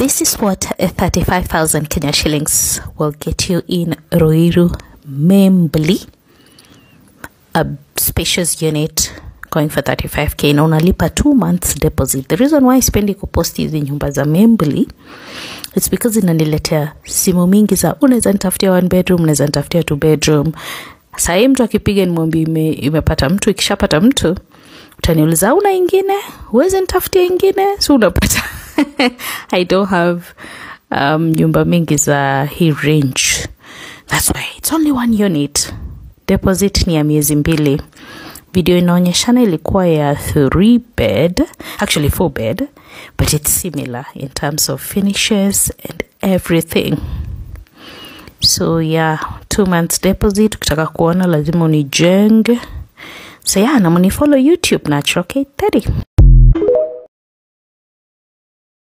this is what 35,000 Kenya shillings will get you in Ruiru Membli, a spacious unit going for 35k na unalipa two months deposit. The reason why sipendi kupost hizi nyumba za Membli it's because inaniletea simu mingi za unaweza nitafutia one bedroom, unaweza nitafutia two bedroom. Sahii mtu akipiga nimwambie ime, imepata mtu, ikishapata mtu utaniuliza una ingine, huwezi nitafutia ingine, so unapata I don't have um, nyumba mingi za hii range. That's why it's only one unit. Deposit ni ya miezi mbili. Video inaonyeshana ilikuwa ya three bed, actually four bed, but it's similar in terms of finishes and everything. So yeah, two months deposit. Ukitaka kuona lazima unijenge. So yeah, na munifollow YouTube Natural K30.